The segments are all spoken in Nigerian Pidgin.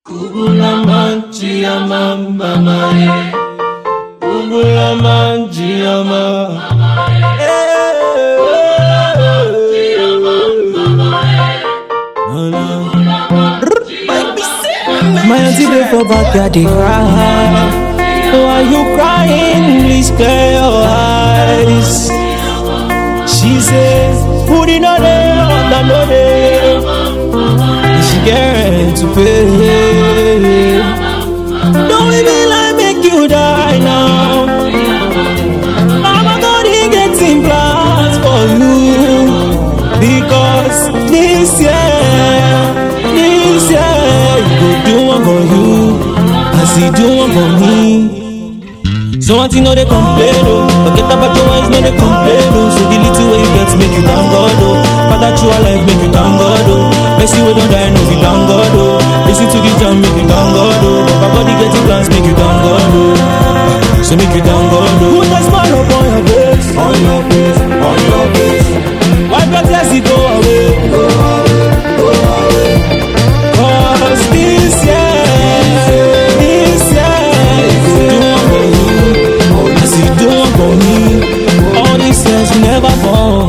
Kugula manchi ya mama mae Kugula manchi ya mama My auntie dey for backyard dey cry. Why you crying? Please clear your eyes. She say, put it on there, under no there. She get rent to pay. Don't leave me like make you die now. Mama God he getting plans for you because this year, this year you go do one for you as he do one for me. So auntie no dey complain oh, forget about your eyes no dey complain oh. So the little way you get make you thank God oh, father true life make you thank God oh. Mercy wey don die no be thank God oh, listen to the jam make you thank God oh. Baba body getting plans make you thank God oh, so make you thank God oh. Put a smile upon your face, on your face, on your face. Wipe your tears it go away, go away, go away. Cause this year, this year, you do one for you. As you do one for me, all these years you never fall.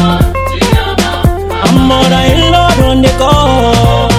I'm more than in love on the call.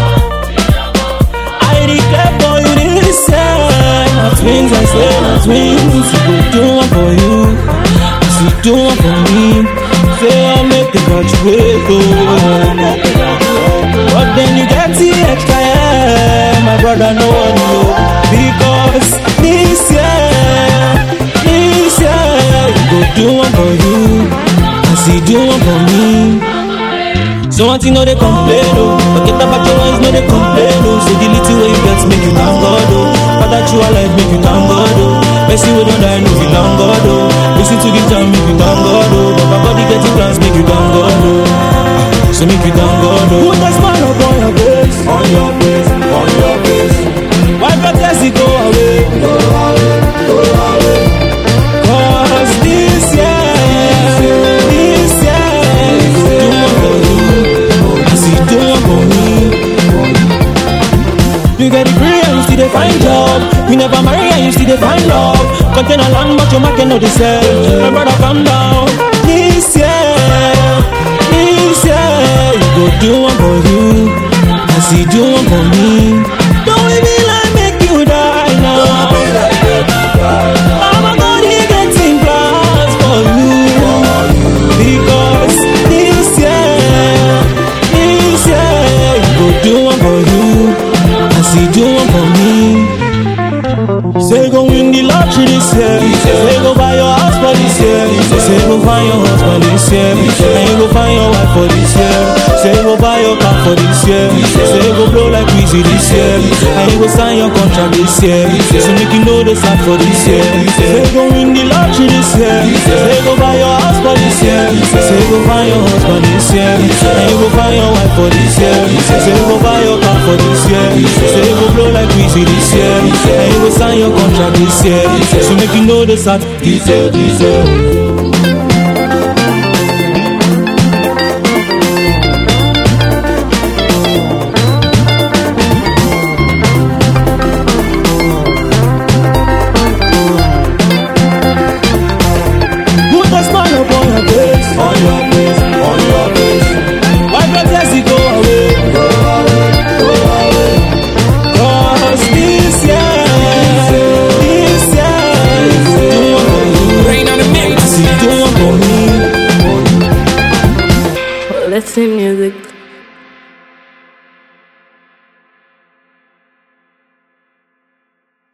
I declare for you this year. My twins, I say my twins. You go do one for you. As you do one for me, say I make the graduate. Oh. But then you get the extra, yeah. My brother, no one know. Because this year, this year, you go do one for you. As you do one for me. So auntie no dey complain oh Forget about your eyes no dey complain oh So the little way you get make you thank God oh Father true life make you thank God oh Mercy wey don die no be thank God oh Listen to the jam make you thank God oh Baba body getting plans make you thank God oh So make you thank God oh Put a smile upon your face On your face, on your face Wipe your tears it go away Go away, go away Cause this year, this year, you go do one for you, as you do one for me. You get degree and you still dey find job. You never marry and you still dey find love. Contain a land but your market no dey sell. My brother calm down. This year, this year, you go do one for you, as you do one for me. Don't leave me like make you die now. Mama God, he getting plans for you because this year, this year, you go do one for you as he do one for me. Say go win the lottery this year. Say go buy your house for this year. Say go find your husband this year. And you go find your wife for this year. Say go buy your car for this year. Say go blow like Weezy this year. And you go sign your contract this year. So make you know the start for this year. Say go win the lottery this year. Say go buy your house for this year. Say go find your husband this year. And you go find your wife for this year. Say go buy your car for this year. Say go blow like Weezy this year. And you go sign your contract this year. So make you know the start. This year, this year. Put a smile upon your face, on your face, on your face. Wipe your tears, it go away, go away, go away. Cause this year, this year, you do one for you. Rain on the mix. As you do one for me. Let's see music.